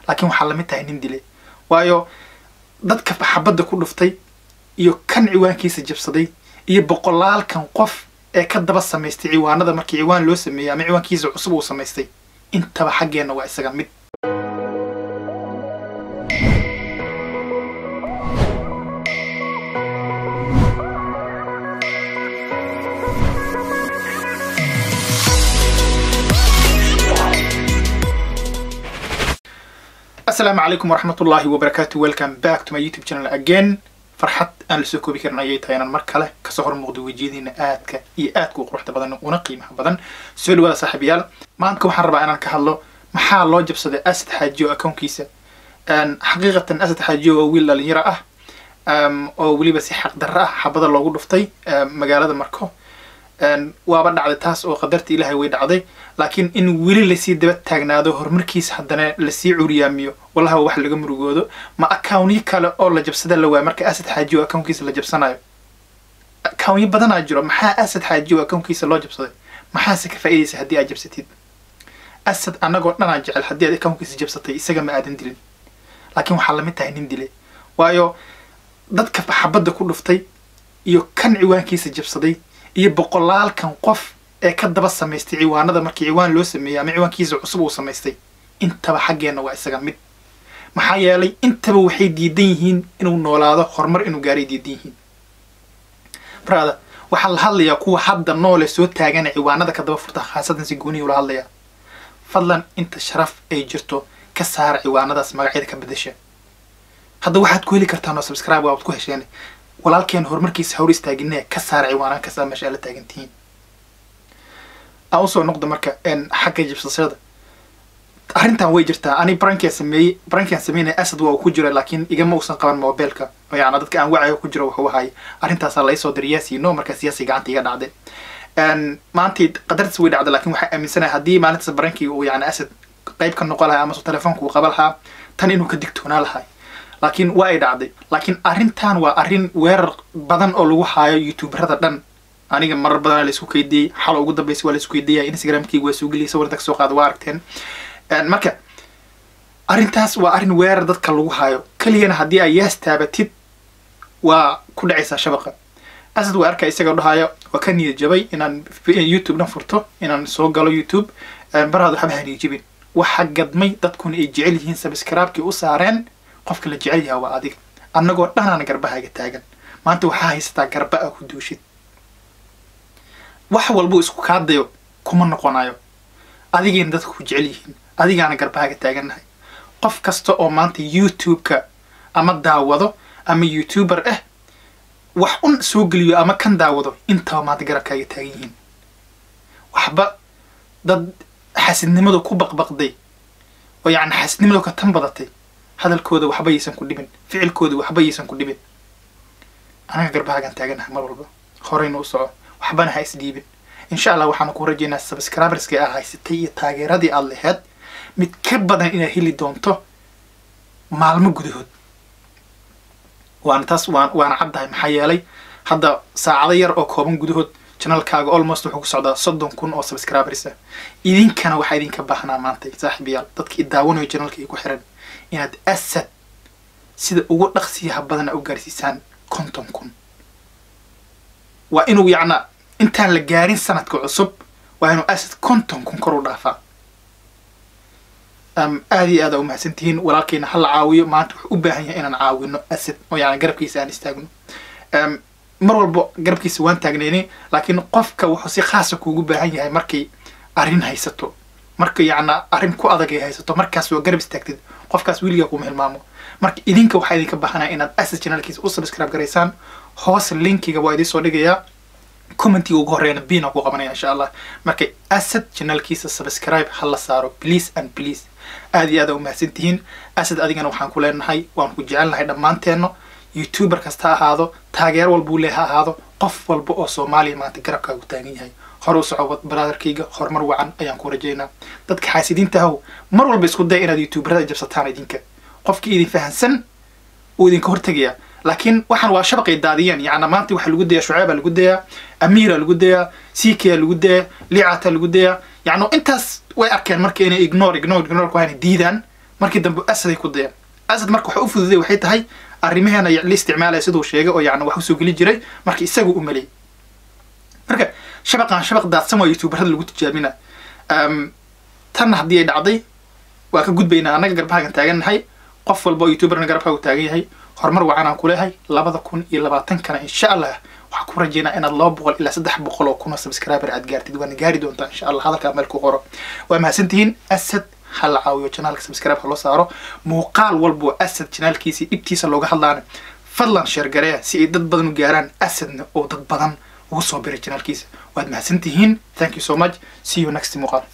laakiin waxaa lamid tahay nin dile waayo dadka xabadda ku dhuftay iyo kan ciwaankiisa jabsaday iyo boqolaalkan qof ee ka daba samaystay ciwaanada markii ciwaan loo sameeyey ama ciwaankiisa cusub uu samaystay intaba xaggeenna waa isaga mid asalaamu calaykum waraxmatullaahi wabarakaatu welcome back to my youtube channel again farxad aan lasoo koobi karin ayay tahay inaan mar kale kasoo hor muuqdo wejiyadiina aadka iyo aadka u quruxda badan una qiimaha babadan soo dhawaada saaxiibayaal maanta waxaan rabaa inaan ka hadlo maxaa loo jabsaday asad xaajiyo akoonkiisa xaqiiqatan asad xaajiyo waa wiil dhalinyaro ah oo weliba si xaqdarro ah xabada loogu dhuftay magaalada marko waaba dhacday taas oo qadarta ilaahay way dhacday laakiin in weli lasii daba taagnaado horumarkiisa haddana lasii curiyaamiyo wallahi waa wax laga murugoodo ma akawnyo kale oo la jabsada la waayo marka asad xaajiyo akownkiisa la jabsanayo akawnyo badanaa jiro maxaa asad xaajiyo akownkiisa loo jabsaday maxaase ka faa'iidaysa haddii aad jabsatid asad annagoo dhanaa jecel haddii aad akownkiisa jabsatay isaga ma aadan dilin laakiin waxaa lamid tahay nin dile waayo dadka xabadda ku dhuftay iyo kan ciwaankiisa jabsaday iyo boqolaalkan qof ee ka daba samaystay ciwaanada markii ciwaan loo sameeyey ama ciwaankiisa cusub uu samaystay intaba xaggeenna waa isaga mid maxaa yeelay intaba waxay diidan yihiin inuu noolaado horumar inuu gaaray diidan yihiin brada waxaa la hadlayaa kuwa hadda noole soo taagana ciwaanada ka daba furta khaasatan si gooniya ula hadlayaa fadlan inta sharaf ay jirto ka saara ciwaanadaas magacyada ka bedasha hadda waxaad ku heli kartaan oo subscribe waad ku hesheen walaalkeen horumarkiisa hor istaaginee ka saara ciwaanaan kastaa meesha ala taagantihiin aan usoo noqdo marka xagga jibsashada arrintan way jirtaa ani brankian sameeyey brankian sameynaya asad waa uu ku jira laakiin igama uusan qaban mobilka yani dadka aan wacayo ku jiro wuxuu ahay arrintaasaa laysoo diray yaasiino markaa siyaasi gacanta iga dhacday maantii qadartiis way dhacday lakin waxaa aaminsanahay haddii maalintaas brankii uu yani asad qayb ka noqon lahaa amase telefoonka uu qaba lahaa tan inuu ka digtoonaa lahay laakiin waa ay dhacday laakiin arrintan waa arrin weerar badan oo lagu haayo youtuberada dhan aniga marar badan laisku keydiyey xalo ugu dambaysa waa laisku keydiyaya instagramkeyga waa soo geliyay sawirta kasoo qaada waa aragteen marka arrintaas waa arrin weerar dadka lagu haayo keligana haddii ay yaas taabatid waa ku dhacaysaa shabaqa asad waa arkaa isagao dhahaayo waa ka niyad jabay inaan youtube dhan furto inaan soo galo youtube baraadu waxba haniyad jabin waxa gadmay dadkuna ay jecel yihiin sabskraibkii u saareen qofka la jecel yaha waa adiga annagoo dhanaan garbahaaga taagan maanta waxaa haysataa garba a ku duushid wax walbuu isku kaadayo kuma noqonayo adigayna dadka ku jecel yihiin adigaana garbahaaga taagannahay qof kasta oo maanta youtube-ka ama daawado ama youtuber ah wax un soo geliyo ama kan daawado intaba maanta garabkaaga taagan yihiin waxba dad xasidnimadu ku baqbaqday oo yacni xasidnimadu ka tan badatay hadalkooda waxba yaysan ku dhibin ficilkooda waxba yaysan ku dhibin anaga garbahaagaan taaganahay mar walba horeyna u soco waxbana ha isdhiibin insha allah waxaanu ku rajaynaa subscriberska aa haysatay iyo taageeradii aad laheyd mid ka badan inaad heli doonto maalmo gudahood waana taas waan waana caddahay maxaa yeelay hadda saacado yar oo kooban gudahood janalkaaga almost wuxuu ku socdaa soddon kun oo subscribers ah idinkana waxaa idinka baahnaa maanta saaxiibayaal dadka i daawanayo janalka i ku xiran inaad asad sida ugu dhaqsiyaha badana u gaarsiisaan konton kun waa inuu yacnaa intaan la gaarin sanadka cusub waa inuu asad konton kun kor u dhaafaa aada iyo aada umahadsantihiin walaalkeyna hala caawiyo maanta wuxuu u baahan yahay inaan caawino asad oo yani garabkiisa aan istaagno mar walba garabkiisa waan taagnayni laakiin qofka wuxuu si khaasa kuugu baahan yahay markay arrin haysato marka yacnaa arrin ku adag ay haysato markaas waa garab istaagtid qofkaas weligaa kuma hilmaamo marka idinka waxaa idinka baahanaya inaad asad channelkiisa u subscribe garaysaan hoos linkiga waa idiin soo dhigayaa commentiga ugu horreeyana biina ku qabanaya insha allah marka asad channelkiisa subscribe ha la saaro please and please aada iyo aada umahadsantihiin asad adigana waxaan ku leenahay waan ku jecelnahay dhammaanteenno youtuber kasta ha ahaado taageer walbuu lee ha ahaado qof walba oo soomaaliya maanta garabkaagu taagan yahay hore u soco brotherkayga horumar wacan ayaan ku rajaynaa dadka xaasidiinta ahow mar walba isku daya inaad youtuberada jabsataan idinka qofkii idin fahansan uu idinka hortegayaa laakiin waxaan waa shabaqay daadiyeen yacna maanta waxaa lagu dayaa shuceebaa lagu dayaa amiira lagu dayaa sikia lagu dayaa licata lagu dayaa yacno intaas way arkeen marka inay ignore ignore ignore ku hayna diidaan markii dambe asaday ku dayeen asad marka waxa u fududay waxay tahay arrimaheena la isticmaalaya siduu sheegay oo yacni wax usoo geli jiray marka isagu u maleeyay marka shabaqan shabaq daadsan waa youtuberada lagu tijaabina tanna haddii ay dhacday waa ka gudbaynaa annaga garbahagan taagannahay qof walba oo youtuberna garabkaagu taagan yahay horumar wacan aan ku leehay labada kun iyo labaatankana insha allah waxaan ku rajeynaa inaad laba boqol ilaa saddex boqol oo kun oo subscriber aad gaartid waana gaari doontaa insha allah hadalkaa meel ku qoro waa mahadsantihiin asad ha la caawiyo janaalka subscribe ha loo saaro muuqaal walba oo asad janaalkiisa dhibtiisa looga hadlaana fadlan sheergareya si ay dad badan u gaaraan asadna oo dad badan ugu soo biray janaalkiisa waad mahadsantihiin thank you so much see you next muuqaal